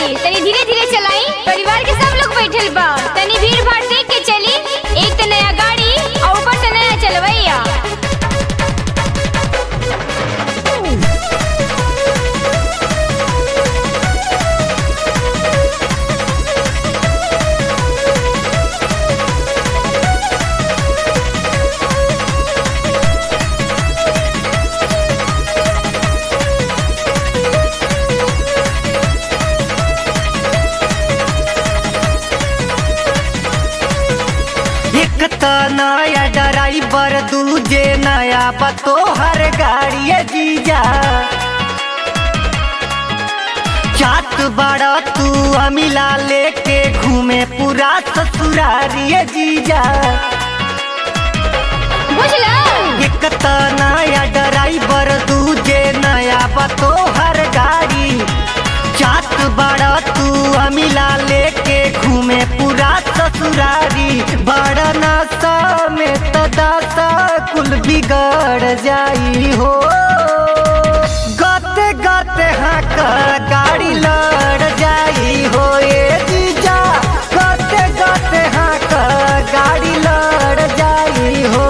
जी तनी धीरे धीरे चलाई परिवार के सब लोग बैठल बा तनी भीड़ भाड़ देख के चली एक तो नया गाड़ी और ऊपर से नया चलवैया एक त नया ड्राइवर दूजे नया पतो हर गाड़ी जीजा चात बड़ा तू अमिला लेके घूमे पूरा ससुरारी जीजा बुझला एक त नया ड्राइवर दूजे नया पतो हर गाड़ी चात बड़ा तू अमिला लेके घूमे पूरा ससुरारी बड़ा नशा में तो दशा कुल बिगड़ जाई हो गाते गाते हाँक गाड़ी लड़ जाई हो ए जीजा गाते गाते हाँक गाड़ी लड़ जाई हो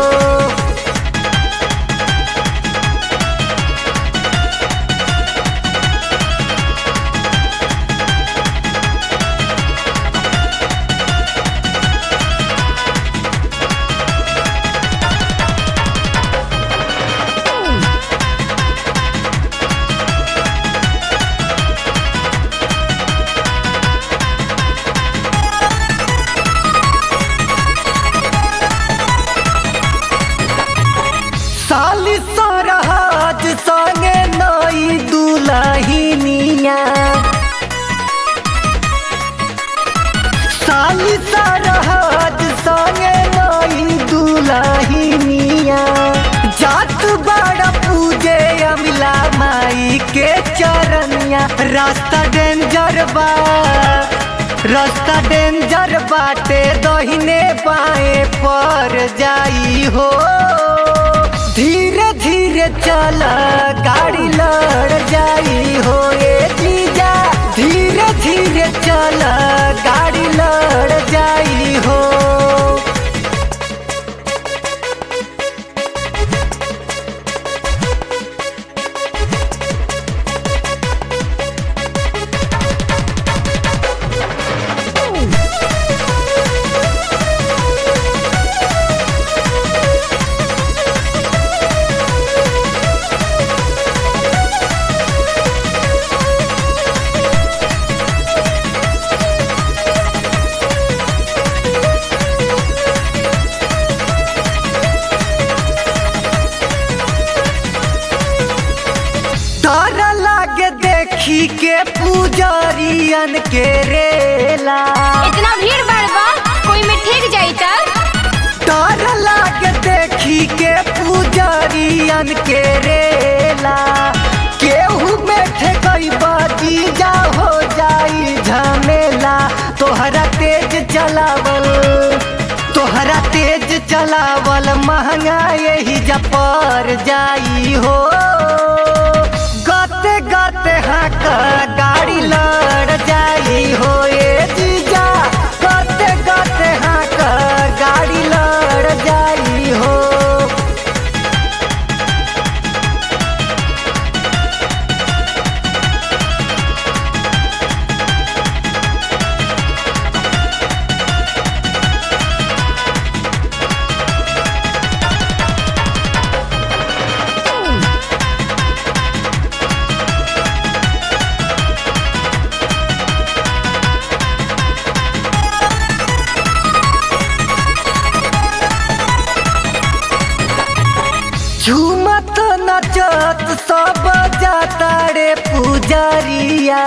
साली सरहद संगे नई दुलहिनिया साली सरहद संगे नई दुलहिनिया जात बड़ा पूजे अमिला माई के चरनिया रास्ता डेंजर बा रास्ता डेंजर बाटे दहिने बाएं पर जाई हो धीरे धीरे चल गाड़ी लड़ जाई हो ए जीजा धीरे धीरे चल गाड़ी लड़ जाई हो डर लागे देखी के पुजरियन के रेला इतना भीड़ भाड़ बा कोई में ठेक जाई तब डर लागे देखी के पुजरियन के रेला केहू में ठेकई बाजी जा हो जाई झमेला तोहरा तेज चलावल तोहरा तेज चलावल महंगा यही जपर जाई हो गाते गाते हाँक गाड़ी लड़ जाई हो ए जीजा गाते गाते हाँक गाड़ी लड़ जाई हो झूमत नचत सब जाता रे पुजरिया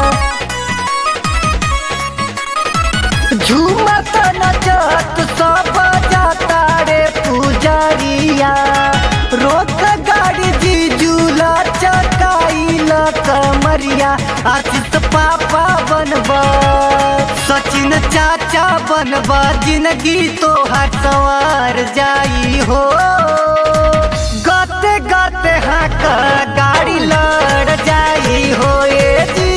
झूमत नचत सब जाता रे पुजरिया रोक गाड़ी जीजूला चकाइल कमरिया आशीष पापा बनब सचिन चाचा बनब जिंदगी तोहर सवार जाई हो गाते गाते हाँक गाड़ी लड़ जाई हो ए जी